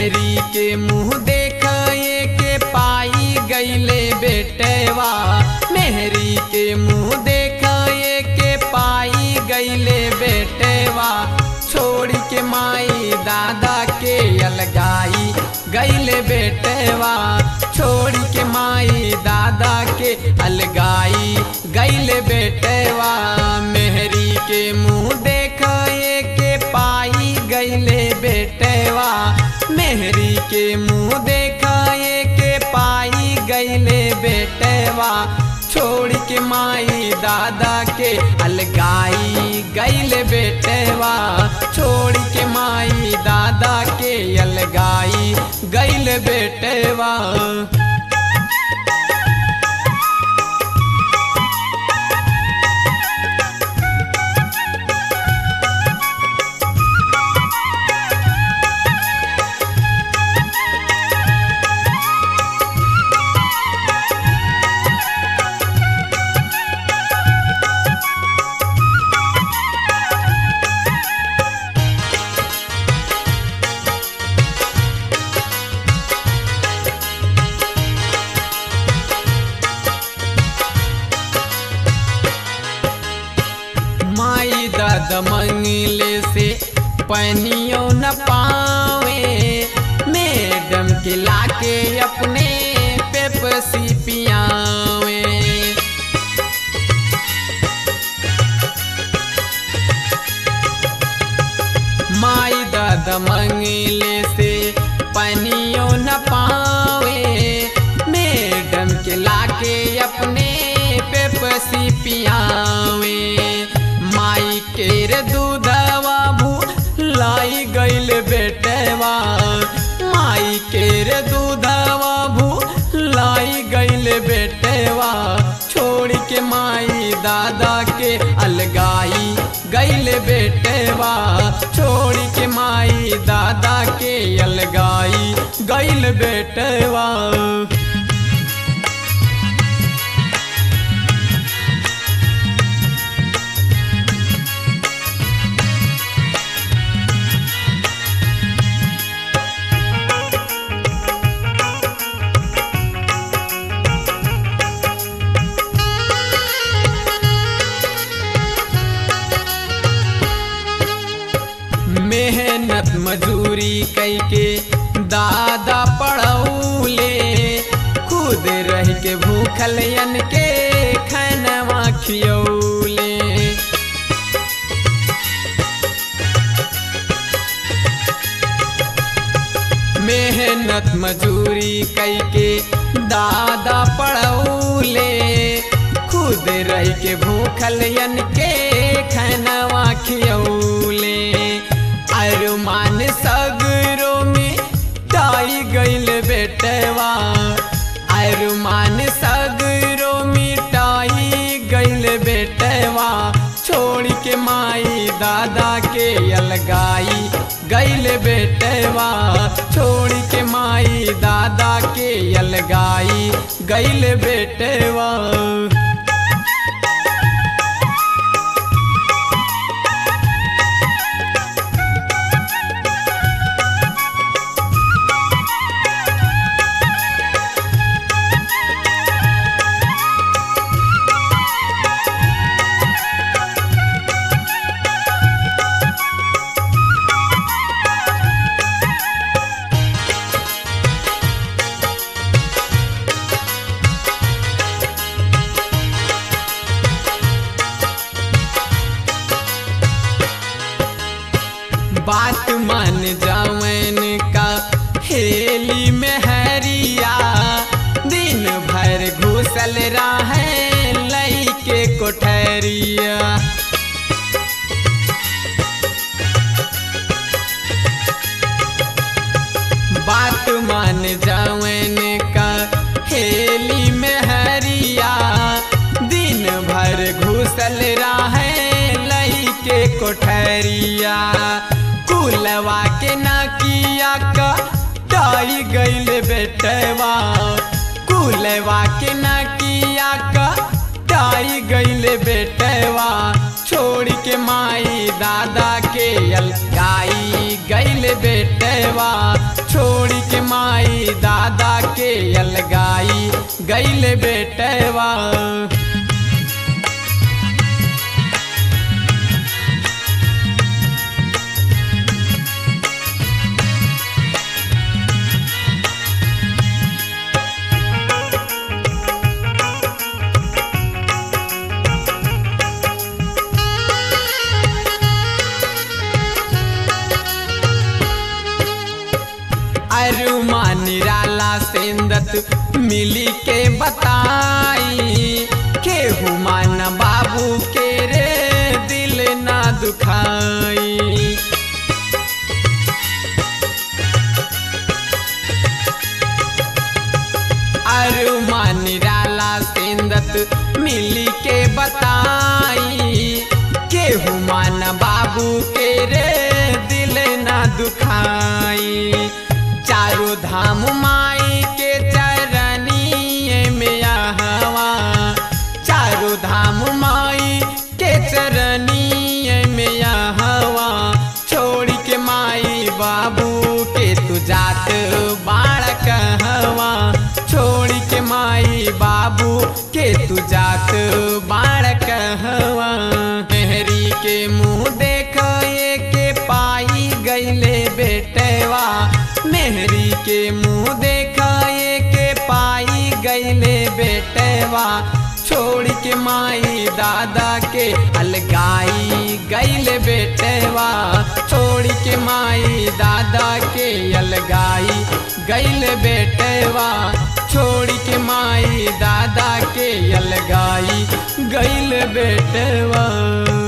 मेहरी के मुंह देखाए के पाई गईले बेटवा मेहरी के मुंह देखाए के पाई गईले बेटवा छोड़ के माई दादा के अलगाई गईले बेटवा छोड़ के माई दादा के अलगाई गईले बेटवा मेहरी के मुंह देखाए के पाई गईले बेटवा मेहरी के मुंह देखाए के पाई गईले बेटवा छोड़ के माई दादा के अलगाई गईले बेटवा छोड़ के माई दादा के अलगाई गईले बेटवा माई दादा मंगले से पनियो न पावे मैडम के लाके अपने पेपसी पियावे माई दादा मंगले से पनियो न पावे मैडम के लाके अपने पेपसी पियावे माई केर दूधवा भू लाई गईल बेटवा माई केर दूधवा भू लाई गईल बेटवा छोड़ के माई दादा के अलगाई गईल बेटवा छोड़ के माई दादा के अलगाई गईल बेटवा मेहनत मजूरी कई के दादा पढ़ौले खुद रह के भूखल यन के खनवा खियौले मेहनत मजूरी कई के दादा पढ़ौले खुद रह के भूखल यन के खनवा खियौले अरमान सगरो में टाई गईल बेटवा अरमान सगरो मिटाई गईल बेटवा छोड़ के माई दादा के अलगाई गईल बेटवा छोड़ के माई दादा के अलगाई गईल बेटवा बात मान जावन का हेली में हरिया दिन भर घुसल रहे लई के कोठरिया बात मान जावन का हेली में हरिया दिन भर घुसल रहे लई के कोठरिया कुलवा के नाकिया का टाई गईल बेटवा कुलवा के नाकिया का टाई गईल बेटवा छोड़ के माई दादा के अलगाई गईल गैल बेटवा छोड़ी के माई दादा के अलगाई गैल बेटवा अरुमा निराला सेंदत मिली के बताई केहू मान बाबू के रे दिल ना दुखाई अरुमा निराला सेंदत मिली के बताई केहू मान बाबू के रे दिल ना दुखाई चारों धाम माई के चरनिए में हवा चारों धाम माई के चरनिए में हवा छोड़ के माई बाबू के तू जात बाड़ कहवा छोड़ के माई बाबू के तू जात बाड़ कहवा मेहरी के मुंह देख के पाई गईले बेटवा मेहरी के मुंह देखाए के पाई गईले बेटवा छोड़ के माई दादा के अलगाई गईले बेटवा छोड़ के माई दादा के अलगाई गईले बेटवा छोड़ के माई दादा के अलगाई गईले बेटवा